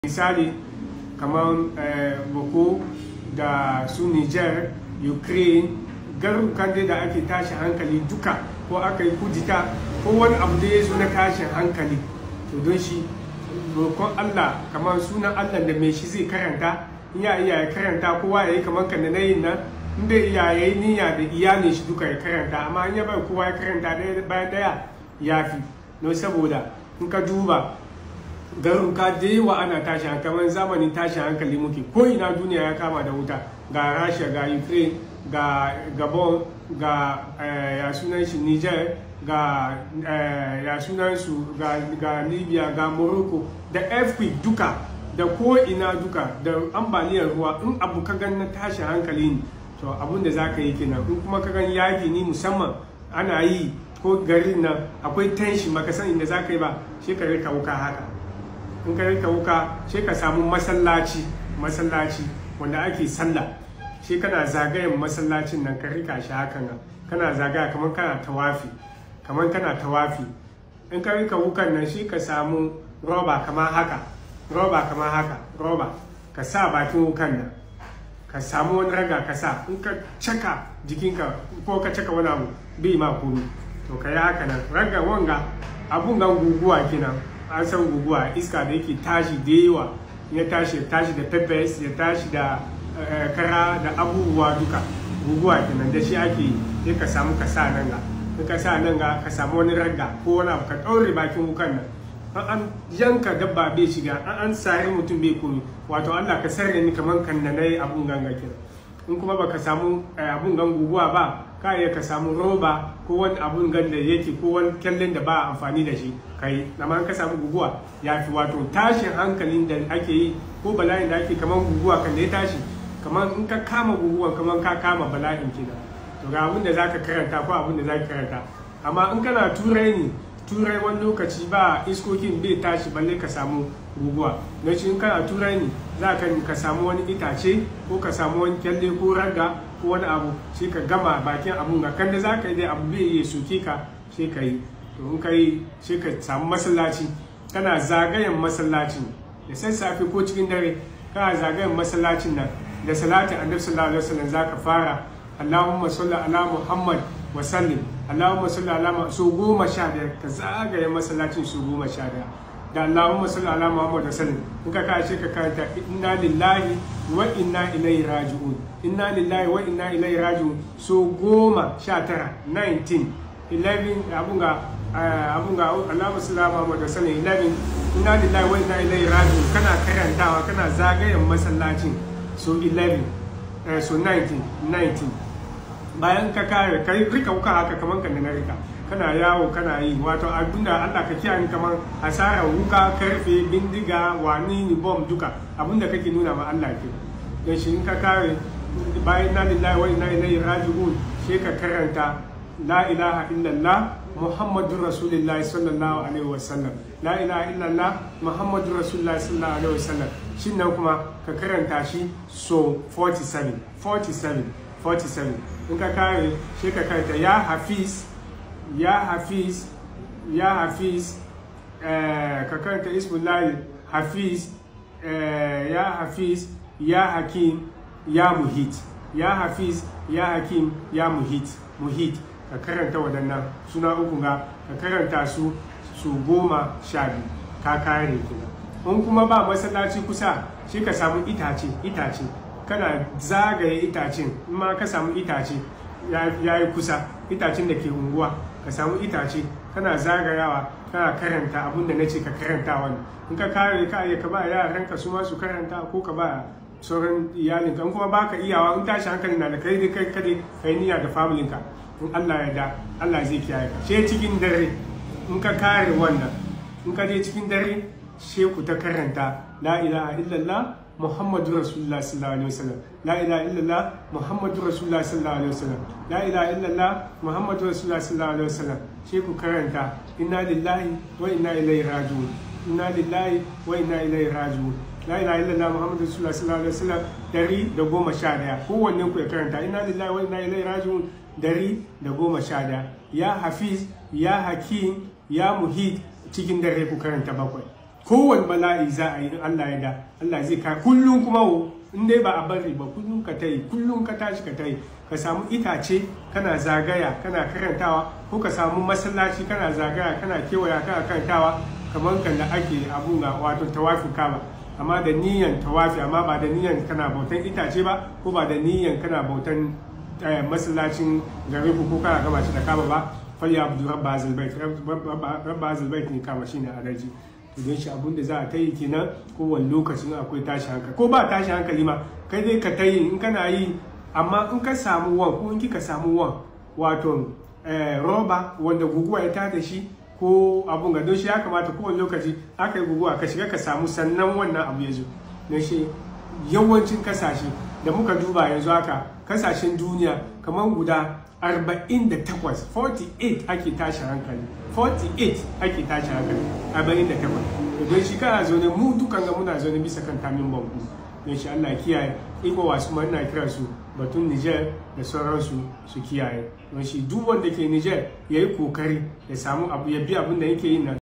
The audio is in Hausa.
misali kamar boko da su niger ukraine garurukan dai da ake tashi hankali duka ko aka yi kudita ko wani abu da ya zo na tashin hankali to don shi roƙon allah kamar sunan allah da mai shi zai karanta iya iya ya karanta kowa ya yi kamar kan da na yin nan inda iya ya yi niyya da iyalin shi duka ya karanta amma in ya bai kowa ya karanta ɗaya bayan ɗaya ya fi don saboda in ka duba garuka da yawa ana tashi kamar zamanin tashi hankali muke ko ina duniya ya kama da wuta ga rasha ga ukraine ga gabon ga ya sunan shi niger ga ya sunan su ga libya ga morocco da earthquake duka da ko ina duka da ambaliyar ruwa in abu ka gan na tashi hankali ne to abun da za ka yi kenan in kuma ka gan yaki ni musamman ana yi ko garin nan akwai tension baka san inda za ka yi ba shi ka rika wuka haka in ka rika wuka sai ka samu masallaci masallaci wanda ake sallah sai kana zagayen masallacin nan ka rika shi hakan nan kana zagaya kamar kana tawafi kamar kana tawafi in ka rika wukan nan shi ka samu roba kamar haka roba kamar haka roba ka sa bakin wukan nan ka samu wani raga ka sa in ka caka jikinka ko ka caka wani abu bai ma komi to ka yi haka nan raga wanga abun gan guguwa kenan an san guguwa iska da yake tashi da yawa ya tashi ya tashi da peppers ya tashi da kara da abubuwa duka guguwa kenan da shi ake yi sai ka samu ka sa nan ga in ka sa nan ga ka samu wani ragga ko wani abu ka ɗaure bakin wukan nan an an yanka dabba bai shiga an an sari mutum bai komi wato Allah ka sarre ni kamar kan na yi abun ganga kenan in kuma baka samu abun gan guguwa ba ka iya ka samu roba ko wani abun gan da yake ko wani kyallen da ba amfani da shi kai amma ka samu guguwa ya fi wato tashin hankalin da ake yi ko bala'in da ake kamar guguwa kan da ya tashi kamar in ka kama guguwa kamar ka kama bala'in kenan to ga abin da zaka karanta ko abin da zaka karanta amma in kana turai ne turai wani lokaci ba iskokin bai tashi balle ka samu guguwa don shi in kana turai ne za ka ka samu wani itace ko ka samu wani kyalle ko raga ko wani abu sai ka gama bakin abun ga kan da za ka yi dai abu bai iya soke ka sai ka yi to in ka yi sai ka samu masallaci kana zagayen masallacin da sassafe ko cikin dare kana zagayen masallacin nan da salatin annabi sallallahu alaihi wasallam zaka fara Allahumma salli ala Muhammad wa sallim Allahumma salli ala so goma sha biyar ka zagaye masallacin su goma sha biyar da Allahumma salli ala Muhammad wa sallim in ka kashe ka karanta inna lillahi wa inna ilaihi raji'un inna lillahi wa inna ilaihi raji'un so goma sha tara 19 11 abun ga abun ga Allahumma salli ala Muhammad wa sallim 11 inna lillahi wa inna ilaihi raji'un kana karantawa kana zagayen masallacin so 11 so 19 19 bayan ka kare ka rika wuka haka kamar kan na rika kana yawo kana yi wato abinda Allah ka kiyaye kamar asara wuka karfe bindiga wani ni bom duka abinda kake nuna ma Allah ke dan shi in ka kare bayan na lillahi wa inna ilaihi raji'un sai ka karanta la ilaha illallah muhammadur rasulullah sallallahu alaihi wasallam la ilaha illallah muhammadur rasulullah sallallahu alaihi wasallam shin nan kuma ka karanta shi so 47 47 47 in ka kare shi ka karanta ya hafiz ya hafiz ya hafiz ka karanta ismullahi hafiz ya hafiz ya hakim ya muhit ya hafiz ya hakim ya muhit muhit ka karanta waɗannan suna uku ga ka karanta su su goma sha biyu ka kare kina in kuma ba masallaci kusa shi ka samu itace itace kana zagaye itacen in ma ka samu itace ya yi kusa itacen da ke unguwa ka samu itace kana zagayawa kana karanta abin da na ce ka karanta wani in ka kare ka ka ba yaran ka su ma su karanta ko ka ba sauran iyalin ka kuma baka iyawa in tashi hankali na da kai dai kai kade kai niyya da familin ka in Allah ya da Allah zai kiyaye ka she cikin dare in ka kare wannan in ka je cikin dare she ku ta karanta la ilaha illallah muhammadu rasulullah sallallahu alaihi wasallam la ilaha illallah muhammadu rasulullah sallallahu alaihi wasallam la ilaha illallah muhammadu rasulullah sallallahu alaihi wasallam she ku karanta inna lillahi wa inna ilaihi raji'un inna lillahi wa inna ilaihi raji'un la ilaha illallah muhammadu rasulullah sallallahu alaihi wasallam dari da goma sha daya kowanne ku ya karanta inna lillahi wa inna ilaihi raji'un dari da goma sha daya ya hafiz ya hakim ya muhit cikin dare ku karanta bakwai kowane bala'i za a yi in Allah ya da Allah zai ka kullum kuma wo in dai ba a bari ba kullum ka tayi kullum ka tashi ka tayi ka samu itace kana zagaya kana karantawa ko ka samu masallaci kana zagaya kana kewaya kana karantawa kamar kan da ake abu na wato tawafi kaba amma da niyan tawafi amma ba da niyan kana bautan itace ba ko ba da niyan kana bautan masallacin garin ko kana gama shi da kaba ba fal ya abdu rabba azal bait rabba azal bait ne kama shine adaji to don shi abun da za a tayi kenan kowane lokacin akwai tashi hankali ko ba tashi hankali ma kai dai ka tayi in kana yi amma in ka samu wan ko in kika samu wan wato roba wanda guguwa ya tada shi ko abun ga don shi ya kamata kowane lokaci aka yi guguwa ka shiga ka samu sannan wannan abu ya zo don shi yawancin kasashe da muka duba yanzu haka kasashen duniya kamar guda 48 48 ake tashi hankali 48 ake tashi hankali 48 don shi kana zo ne mu dukan ga muna zo ne bisa kan tamin banku don shi Allah kiyaye iko wasu ma ina kira su batun Niger da sauransu su kiyaye don shi duk wanda ke Niger ya yi kokari ya samu abu ya bi abin da yake yi nan